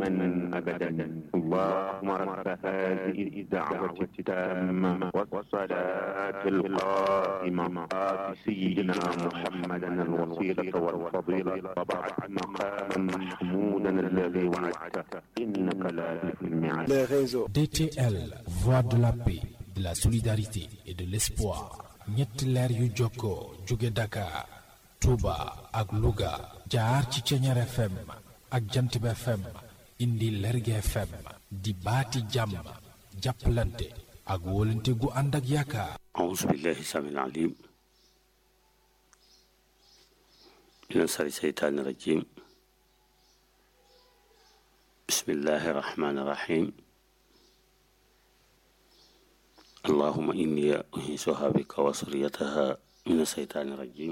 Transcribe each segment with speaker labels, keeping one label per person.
Speaker 1: أبدا اللهم رب هذه الدعوة التامة والصلاة القائمة آت سيدنا محمدا الوسيلة والفضيلة وبعث مقاما محمودا الذي وعدته إنك لا تخلف الميعاد
Speaker 2: les réseaux.
Speaker 3: DTL, voix de la paix, de la solidarité et de l'espoir. ñetti leer yu jokkoo jóge Dakar, Touba ak Louga jaar ci Ceñeer FM ak Jantib FM indi Lerge FM di baati jàmm jàppalante ak wóolante gu ànd ak yaakaar.
Speaker 4: أعوذ بالله السميع العليم من شر الشيطان الرجيم بسم الله الرحمن الرحيم اللهم إني أنيسها بك وصريتها من الشيطان الرجيم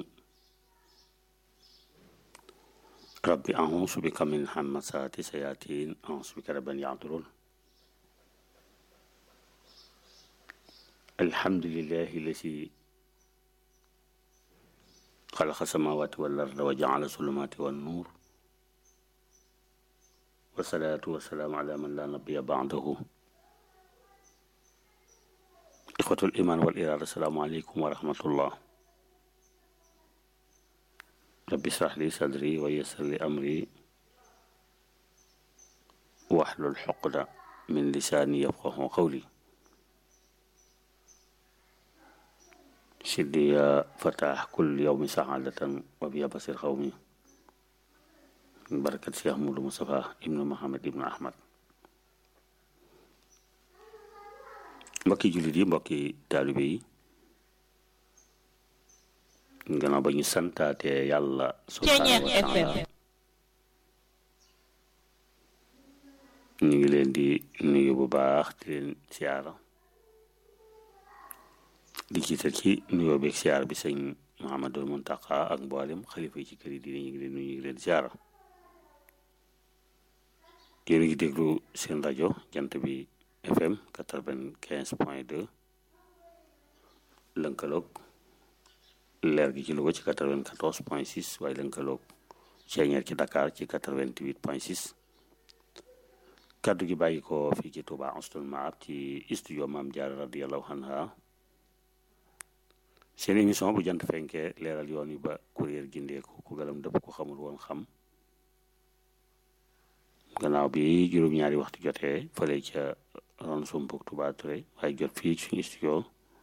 Speaker 4: ربي أعوذ بك من همسات الشياطين أعوذ بك رب أن يحضرون الحمد لله الذي خلق السماوات والأرض وجعل الظلمات والنور والصلاة والسلام على من لا نبي بعده إخوة الإيمان والإرادة السلام عليكم ورحمة الله رب اشرح لي صدري ويسر لي أمري واحلل عقدة من لساني يفقه قولي سيدي يا فتح كل يوم سعادة وبيا بصير قومي من بركة شيخ مولى مصطفى ابن محمد ابن أحمد mbokki jullit yi mbokki taalibe yi gannaaw ba ñu santaate yàlla subhaanahu wa taala ñu ngi leen di nuyu bu baax di leen siyaara di jiital ci nuyoo beeg siyaar bi sëñ Muhammadul Muntaqa ak mboolem xalifa yi ci kër yi diine ñu ngi leen nuyu ñu ngi leen siyaara yéen a ngi déglu seen rajo jant bi FM quatre-vingt-quinze point deux lënkaloog leer gi ci Louga ci quatre-vingt-quatorze point six waaye lënkaloog Ceeñeer ci Dakar ci quatre-vingt-huit point six kaddu gi bàyyi ko fii ci Touba Anstoul Maab ci studio Maam Jaara radiyallahu anha seen émission bu jant fenkee leeral yoon yi ba kuréel gindeeku ku galam dëpp ko xamul woon xam gannaaw bi juróom-ñaari waxtu jotee fële ca ron sumpuk Touba Touré waaye jot fii suñu studio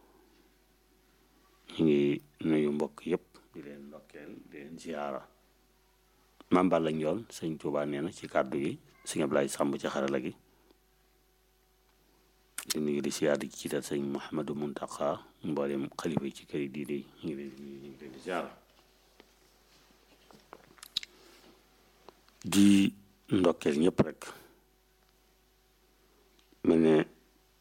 Speaker 4: ñu ngi nuyu mbokk yëpp di leen ndokkeel di leen ziyaara Maam Balla Njoon sëñ Touba nee na ci kàddu gi sëñ Ablaye Sàmb ci xarala gi di nuyu di siyaar di jiital sëñ Mouhamadou Muntaqa mboolem xalifa yi ci kër yi diine yi ñu ngi leen di nuyu ñu ngi leen di ziyaara di ndokkeel ñëpp rek mel ne